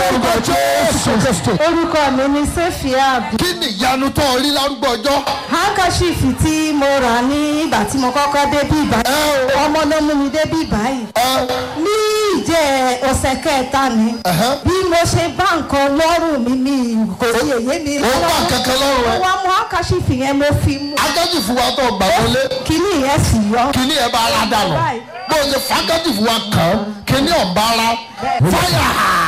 lórúkọ jésù kristi. orúkọ mi ni sefia kí ni ìyanu tó rí lárúgbó ọjọ́. handkerchief tí mo rà ní ìgbà tí mo kọ́kọ́ dé bí ẹ báyìí o ọmọ ló mú mi dé bí báyìí ẹ ní ìjẹ́ ọ̀sẹ̀ kẹta ni ẹ̀hẹ́. bí mo ṣe bá nǹkan lọ́rùn mi mi kò sí èyí mi ó bá kankan lọ́rùn mo ẹ. wá mú handkerchief yẹn mo fi mú agájì fún wa tó gbà wọlé kíní yẹn sì yọ kíní ẹ bá ara dànù bó o ṣe fàákàjì fún wa kàn án kíní ọ̀bá ara fáyà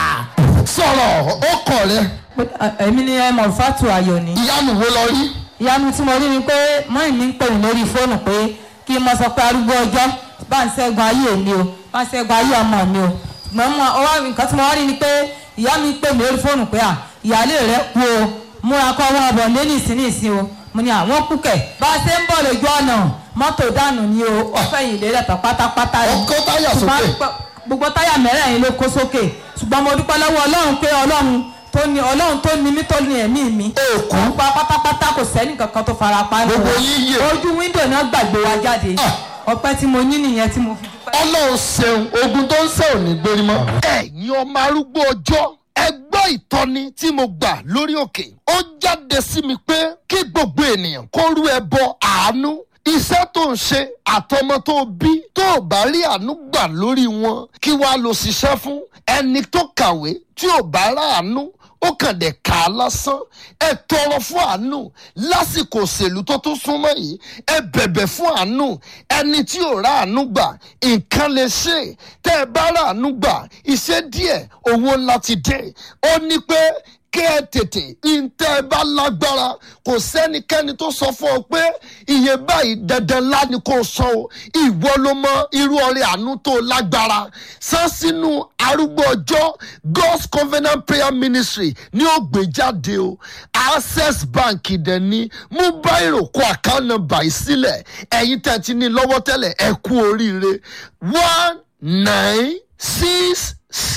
sọ̀rọ̀ ó kọ̀ rẹ èmi ni ẹ mọ̀fátù ayọ̀ ni. ìyanu wo lọ rí. ìyanu tí mo rí ni pé mọ́ìn mi ń pè mí lórí fóònù pé kí n mọ sọ pé arúgbó ọjọ́ bá ń ṣẹ́gun ayé mi o bá ń ṣẹ́gun ayé ọmọ mi o ṣùgbọ́n mo ọwọ́ nǹkan tí mo wá rí ni pé ìyá mi pè mí lórí fóònù pé à ìyáálé rẹ kú o múra kọ́ wọn bọ̀ lé nìsín nìsín o mo ní àwọn kú kẹ̀ bá a ṣe ń bọ̀ lójú ọ̀nà mọ́tò dànù ni o ọ̀fẹ́ yìí lélẹ̀ tán pátápátá ó kó táyà sókè. ṣùgbọ́n gbogbo táyà mẹ́rẹ̀ẹ̀rin ló kó sókè ṣùgbọ́n mo dúpẹ́ lọ́wọ́ ọlọ́run pé ọlọ́run tó ní ọlọ́run tó ní mí tó ní ẹ̀mí mi Èkó. pa pátápátá kò sẹ́ni kankan tó fara pa nù. Gbogbo yín yè. ojú wíńdò náà gbàgbé wa jáde Ah. ọpẹ́ tí mo ní nìyẹn tí mo fi dúpẹ́. ọlọ́run ṣeun ogun tó ń ṣe ò ní gbérí mọ́. ẹ̀yin ọmọ arúgbó ọjọ́ ẹ gbọ́ ìtọ́ni tí mo gbà lórí òkè ó jáde sí mi pé kí gbogbo ènìyàn kó rú ẹbọ àánú iṣẹ́ tó ń ṣe àtọmọ tó bí tó ò bá rí àánú gbà lórí wọn kí wàá lọ ṣiṣẹ́ fún ẹni tó kàwé tí ò bá ráàánú ó kàn dé kà á lásán ẹ tọrọ fún àánú lásìkò òṣèlú tó tún súnmọ́ yìí ẹ bẹ̀bẹ̀ fún àánú ẹni tí ò rà àánú gbà nǹkan lè ṣe tẹ́ ẹ bá rà àánú gbà iṣẹ́ díẹ̀ owó ńlá ti dé ó ní pé kí ẹ tètè ntẹ́ ẹ bá lágbára kò sẹ́nikẹ́ni tó sọ fún ọ pé iye báyìí dandan ńlá ni kò sọ o ìwọ ló mọ irú ọrẹ àánú tó lágbára san sínú arúgbó ọjọ́ god's covenant prayer ministry ní ó gbé jáde o access bank dẹ̀ ní mú báyìí kó account number yìí sílẹ̀ ẹ̀yin tẹ̀ ti ní lọ́wọ́ tẹ́lẹ̀ ẹ kú oríire one nine six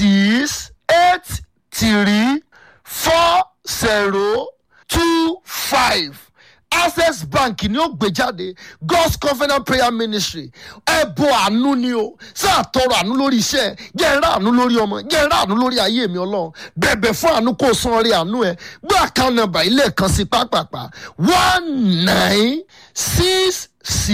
six eight three four zero two five access bank ni ó gbé jáde god's covenant prayer ministry ẹbọ àánú ni o sáà tọrọ àánú lórí iṣẹ́ jẹ́ ẹ̀rá àánú lórí ọmọ jẹ́ ẹ̀rá àánú lórí ayé mi ọlọ́run bẹ̀bẹ̀ fún àánú kó o san orí àánú ẹ gbọ́ account number ilé kan sí pápápá one nine six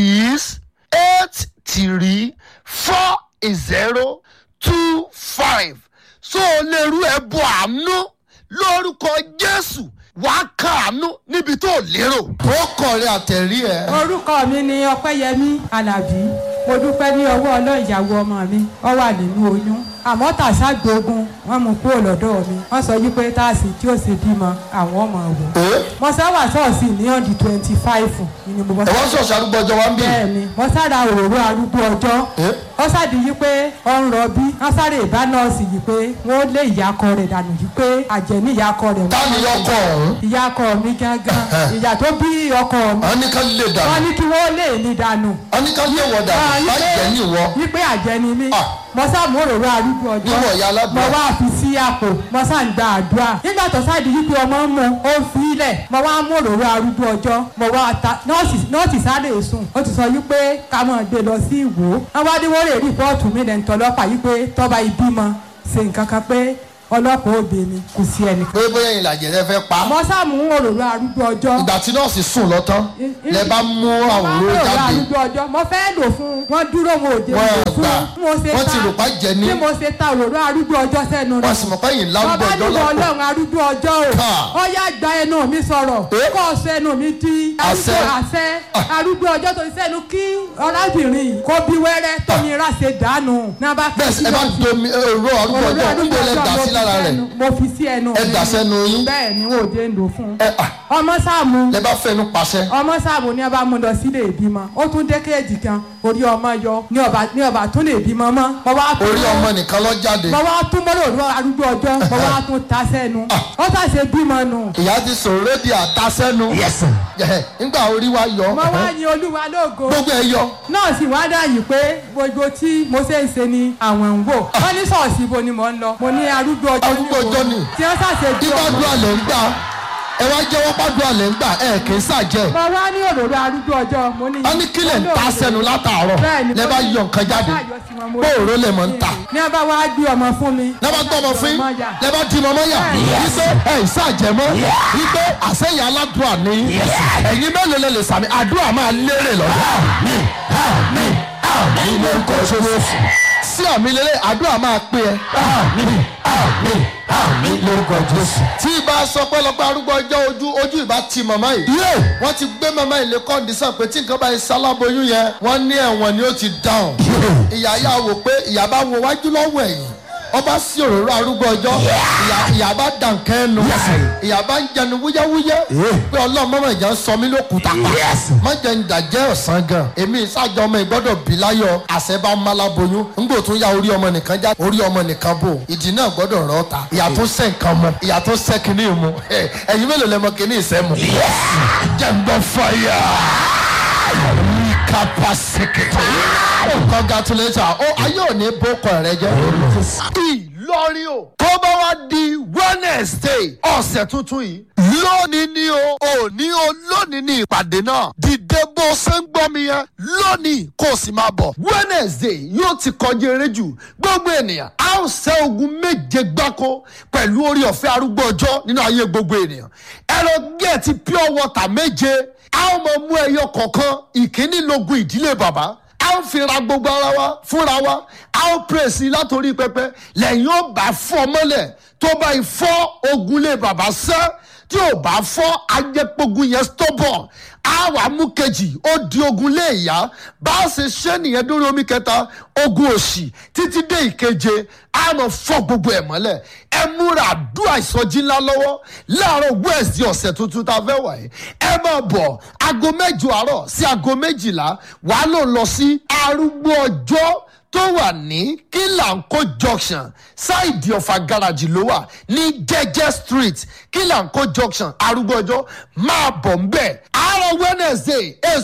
six eight three four zero two five so o lè rú ẹbọ àánú lórúkọ jésù wàá kàánú níbi tó lérò. ó kọrin àtẹ̀rí ẹ. orúkọ mi ni ọpẹ́yẹmí alábí mo dúpẹ́ ní ọwọ́ ọlọ́run ìyàwó ọmọ mi ọ wà nínú oyún àmọ́ tàṣà gbógun wọ́n mú kúrò lọ́dọ̀ mi wọ́n sọ wípé táàsì tí ó sì bímọ àwọn ọmọ wò ẹ mo sáwà ṣọ́ọ̀ṣì ní ọ̀dì twenty five ni mo bọ́ ẹ wọ́n ṣọ̀ṣì arúgbó ọjọ́ wa ń bì. bẹ́ẹ̀ ni mo sára òróró arúgbó ọjọ́ Eh? ó ṣàdí yí pé ọ ń rọbí wọ́n sáré ìbá nọ́ọ̀sì yìí pé wọ́n lé ìyàkọ rẹ̀ dànù yìí pé àjẹ́ ní ìyàkọ rẹ̀ ta ni ọkọ ọ̀hún. ìyàkọ mi gángan ìyà tó bí ọkọ mi wọ́n ní ká lè wọ́n dànù. ní kí wọ́n lé ní dànù wọ́n ní ká lè wọ̀ dànù. Ah, má wípé- jẹ́ ní ìwọ. wípé àjẹ́ ni mí Ah. mo sá mú òróró arúgbó ọjọ́ Níwọ̀ ìyá aládùúrà. mo wá fi sí àpò mo sá ń gba àdúrà nígbà tó sáàdì wípé ọmọ ń mu ó fi ilẹ̀ mo wá mú òróró arúgbó ọjọ́ mo wá ta nọ́ọ̀sì nọ́ọ̀sì sáré sùn ó ti sọ wípé ká mọ̀ gbé lọ sí ìwò wọ́n wá dé wọ́n rè rìpọ́ọ̀tù mi lẹ́nu tọ́lọ́pàá wípé tọ́ba ìbímọ ṣe nǹkan kan pé ọlọ́pàá òbí mi kò sí ẹnì pé bóyá ìlàjẹ̀ rẹ fẹ́ pa. mo sá mú òróró arúgbó ọjọ́ ìgbà tí nọ́ọ̀sì sùn lọ́tán lẹ bá mú àwọn Mo olóró máa ń lò jáde. lárúgbó ọjọ́ mo fẹ́ lò fún wọn dúró wọn ò dé Wọ́n lò fún gbà. bí mo ṣe Wọ́n ti ta- rò pa jẹ ní. bí mo ṣe ta òróró arúgbó ọjọ́ sẹ́nu wọ́n sì mọ̀ pé yìí lárúgbó bàbá ọjọ́ nígbà lọ́pọ̀. ọlọ́run arúgbó ọjọ́ o Ká. ó yá gba ẹnu mi sọ̀rọ̀ Eh? kó o sọ ẹnu mi di Àṣẹ. arúgbó àṣẹ arúgbó ọjọ́ tó ti sẹ́nu kí ọ̀rábìnrin yìí kó bí wẹ́rẹ́ tó ní ráṣẹ dànù náà bá bẹ́ẹ̀ sì ẹ bá domi èrò arúgbó òróró ọjọ́ arúgbó níbo lẹ ọjọ́ dà mo sí fi lára rẹ̀. sẹ́nu- mo fi sí ẹnu Ẹ mi. dà sẹ́nu yín. bẹ́ẹ̀ ni wọn ò dé ń lò fún un ẹ à ọmọ sáàmù lẹ bá fẹnu pàṣẹ. ọmọ sáàbù ní ọba mú lọ sílé ìbímọ ó tún dé kéèjì kan orí ọmọ yọ ní ọba ní ọba tún lè bímọ mọ mo wá tún orí ọmọ nìkan lọ jáde. mo wá tún mọ́rọ̀ òru arúgbó ọjọ́ mo wá tún ta sẹ́nu ó sàṣe bímọ nù ìyá ti sọ̀rọ̀ rédíò àtasẹ́nu. Ẹ̀hẹ̀, nígbà orí wa yọ. mo wá yin olúwa lógo gbogbo ẹ yọ. nọ́ọ̀sì wá dáyìí pé gbogbo tí mo ṣe ń ṣe ni àwọn ń wò wọ́n ní ṣọ́ọ̀ṣì ibo ni mò ń lọ mo ní arúgbó ọjọ́ Arúgbó ọjọ́ ni. tí wọ́n sàṣe bí ọmọ ìgbàdúrà lè ń gbà ẹ wá jẹ́wọ́ pàdùn àlẹ́ ń gbà ẹ kì í sàjẹ́ mo wá ní òróró arúgbó ọjọ́ mo ní. wọ́n ní kílẹ̀ ń ta sẹ́nu látàárọ̀ Bẹ́ẹ̀ni, lẹ́ bá mo ní- yọ nǹkan jáde mo ṣàyọ̀ sí wọn, mo bó ní- òró lẹ̀ mọ́ ń ta ní a bá wá gbé ọmọ fún mi. lẹ́ bá gbọ́ ọmọ fún yín Ọmọ yà. lẹ́ bá di mọ́mọ́ yà wípé ẹ ìsàjẹ́ mọ́ wípé àṣẹyìn aládùúà ní ẹ̀yin mélòó lẹ lè sàmì àdúrà máa lérè lọ́dọ̀ ní lórúkọ ṣòro sí àmì lélẹ̀ àdúrà máa pé ẹ ní lórúkọ jésù. tí ibà sọ pé lọ́pẹ́ arúgbó ọjọ́ ojú ojú ìbá ti màmá yìí. wọ́n ti gbé màmá yìí lé kọ́ndísàn pé tí nǹkan bá yẹ sáláboyún yẹn wọ́n ní ẹ̀wọ̀n ni ó ti dáhùn. ìyá yà wò pé ìyá bá wo wájú lọ́wọ́ ẹ̀yìn ọba sí òróró arúgbó ọjọ́ ìyá- ìyá bá dàn kẹ́nu ìyá bá ń jẹnu wúyẹ́wúyẹ́ pé ọlọ́run mọ́mọ́ ìjà ń sọ mí lókùúta pa má jẹ́ ń dàjẹ́ ọ̀sán gan èmi ìsájọ ọmọ ìgbọ́dọ̀ bí láyọ̀ àṣẹ bá ń máláboyún ńgbò tún ya orí ọmọ nìkan já orí ọmọ nìkan bò ìdí náà gbọ́dọ̀ rọ́ ta ìyá tó sẹ́ nǹkan mu ìyá tó sẹ́ kínní mu ẹ̀yin mélòó lẹ́mọ kínní ìsẹ́ mu. jẹ́ ń gbọ́ fàyà kapasiketo. congratulations o ayé ò ní bókọ rẹ jẹ. ìlọrin o. tó bá wá di wednesday ọ̀sẹ̀ tuntun yìí. lónìí ni o òní o lónìí ni ìpàdé náà. dìde bó ṣe ń gbọ́ mi yẹn lónìí kó o sì máa bọ̀. wednesday yóò ti kọjá eré jù gbogbo ènìyàn a ó ṣẹ́ ogun méje gbáko pẹ̀lú orí ọ̀fẹ́ arúgbó ọjọ́ nínú ayé gbogbo ènìyàn. ẹ lọ gẹ̀ẹ́tì pure water méje a ó mọ mú ẹyọ kọ̀ọ̀kan ìkíní logun ìdílé bàbá a ó fi ra gbogbo ara wa fúnra wa a ó pèsè látòrí pẹpẹ lẹ́yìn ó bá fọ́ mọ́lẹ̀ tó bá yìí fọ́ ogunlé bàbá sẹ́ tí ò bá fọ́ ajẹ́pogun yẹn stọ́bọ̀ a wà mú kejì ó di ogun lé ìyá bá a ṣe ṣe nìyẹn dórí omi kẹta ogun òṣì títí dé ìkeje a mọ̀ fọ́ gbogbo ẹ̀ mọ́lẹ̀ ẹ múra àdúrà ìsọjí ńlá lọ́wọ́ láàárọ̀ wẹ́ẹ̀sì ọ̀sẹ̀ tuntun tá a fẹ́ wà yìí ẹ máa bọ̀ aago mẹ́jọ àárọ̀ sí aago méjìlá wàá lò lọ sí arúgbó ọjọ́ tó wà ní kílànkó junction ṣáìdì ọ̀fà gáràjì ló wà ní jẹ́jẹ́ street kílànkó junction arúgbó ọjọ́ máa bọ̀ ń bẹ̀ àárọ̀ wednesday